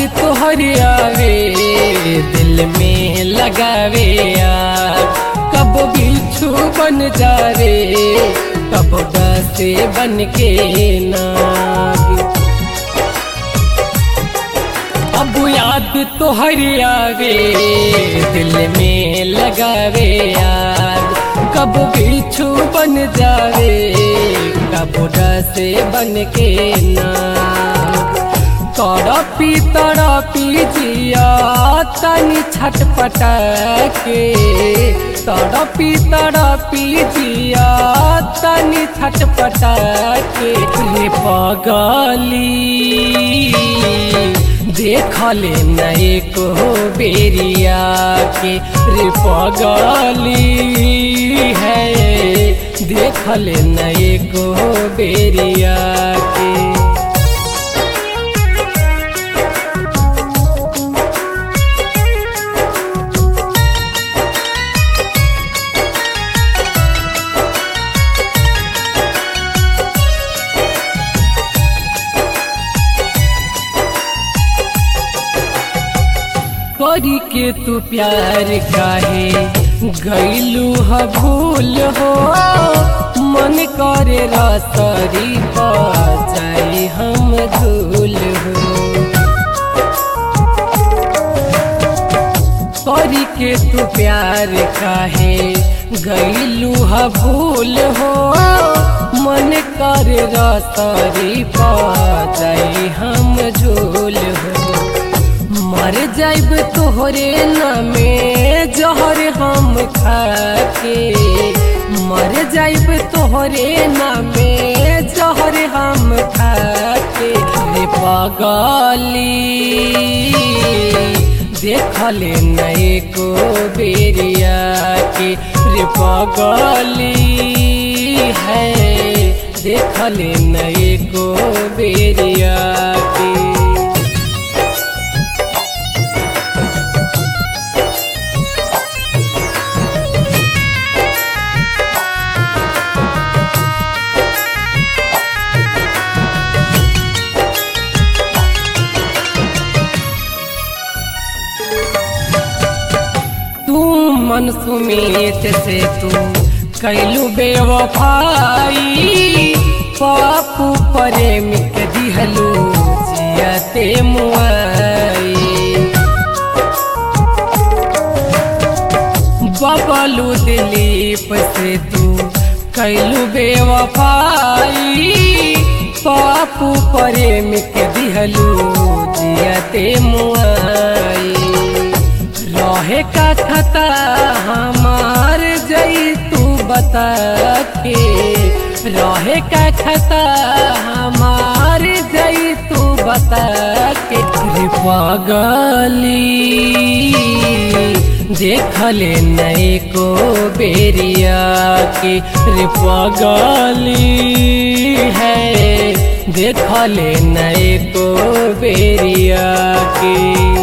तोहरे आवे दिल में लगावे यार कब बिच्छू बन जा रे कब से बन के नागी अब याद तोहरे आवे दिल में लगावे यार कब बिच्छू बन जावे कब से बन के नाग तड़पी तड़पी जिया तनी छटपटा के तड़पी तड़पी जिया तनी छटपटा के रे पगली देखले नए को बेरिया के रे पगली है देखले नए को बेरिया के करी के तू प्यार काहे गईलू ह भूल हो मन करे रसरी जाई हम धूल हो करी के तू प्यार काहे गईलू ह भूल हो मन करे रसरी जाई हम झूल हो मर जाइब तोहरे नामे जहर हम खाके मर जाइब तोहरे नामे जहर हम खाके रे पगली देखले नए को बेरिया के रे पगली है देखले नए को बेरिया के तू मन सुमित से तू कैलू बेवफाई पापू प्रेमिक दिहलू जियते मुआई बबलू दिलीप से तू कैलू बेवफाई पापू प्रेमिक दिहलू जियते मुआई रहे का खता हमार जई तू बता के रहे का खता हमार जई तू बता के रे पगली देखले नए को बेरिया के रे पगली है देखले नए को बेरिया के